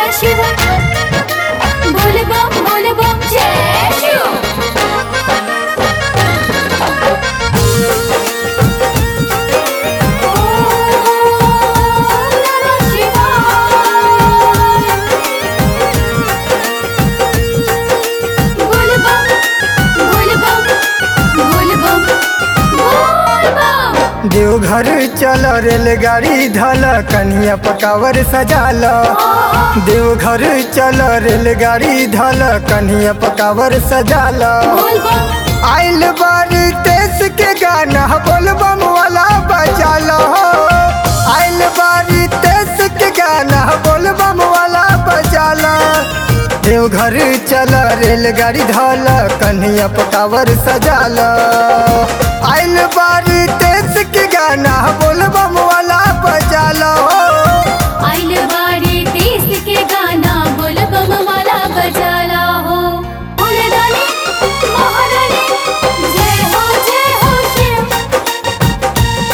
जय शिव बोल बम बोल बम जय शिव ओम नमः शिवाय बोल बम बोल बम बोल बम बोल बम देवघर चल रेलगाड़ी धल कन्हैया पकावर सजाल देवघर चल रेलगाड़ी धल कन्हैया पकावर सजाल बोल बम आइल बारी देश के गाना बोल बम वाला बजाल आइल बारी देश के गाना बोल बम वाला बजाल देवघर चल रेलगाड़ी धल कन्हैया पकावर सजाल आइल बारी देश के गाना बोल बम वाला बजाल आइल बारी देश के गाना बोल बम वाला बजाला हो बोल डाले महारानी जय हो जय हो शिव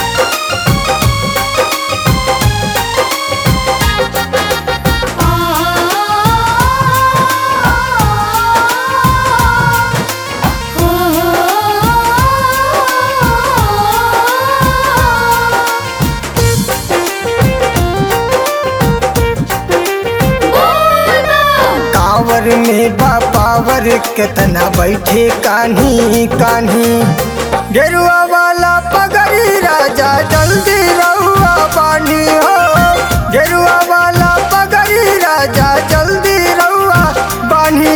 कांवर में बा पावर कितना बैठे कान्ही कान्ही गेरुआ वाला पगड़ी राजा जल्दी रहुआ पानी हो गेरुआ वाला पगड़ी राजा जल्दी रहुआ बानी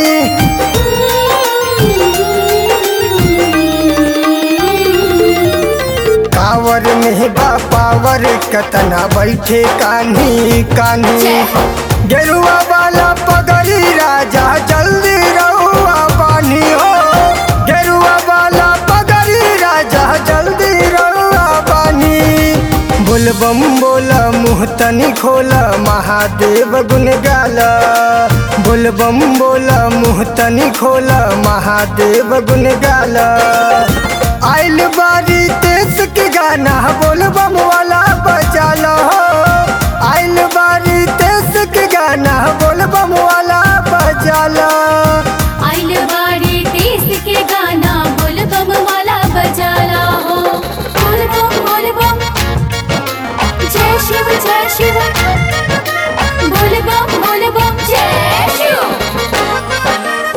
कांवर में बा पावर कितना बैठे कान्ही कान्ही जय। गेरुआ वाला पगड़ी राजा जल्दी रहुआ पानी हो गेरुआ वाला पगड़ी राजा जल्दी रहुआ पानी बोल बम बोल मुँह तनी खोल महादेव गुन गाल बोल बम बोल मुँह तनी खोल महादेव गुन गाल आइल बारी देश के गाना बोल बम वाला बजाल आइल बारी देश के गाना बोल बम वाला बजाल आइल बारी देश के गाना बोल बम वाला बजाला हो बोल बम बोल बम जय शिव जय शिव बोल बम बोल बम जय शिव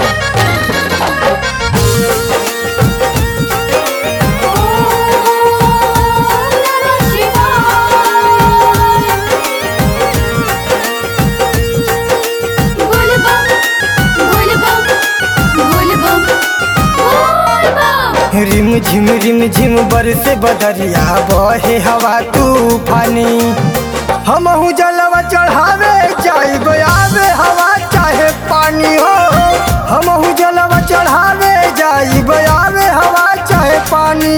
ओम नमः शिवाय बोल बम बोल बम बोल बम बोल बम रिम झिम रिम झिम बरसे बदरिया बहे हवा तूफानी हमहू जलवा चढ़ावे चाहे आवे हवा चाहे पानी हो हमहू जलवा चढ़ावे जाई आवे हवा चाहे पानी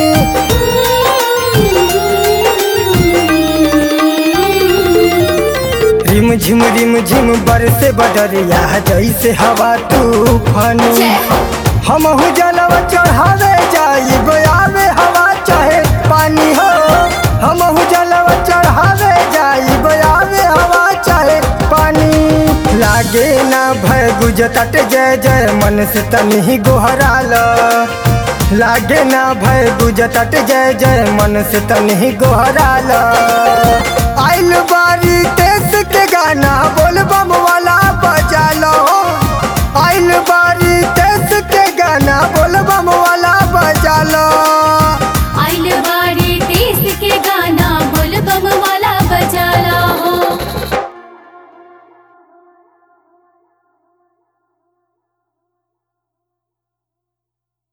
रिम झिम रिम झिम बरसे बदरिया जैसे हवा तूफानी जय। हमहू जलवा चढ़ावे जाई आवे हवा चाहे पानी हो हमहू जलवा चढ़ावे जाई आवे हवा चाहे पानी लागे ना भय गुजतट जय जय मन से तनी गोहराल लागे ना भय गुजतट जय जय मन से तनी गोहराल आइल बारी देश के गाना बोल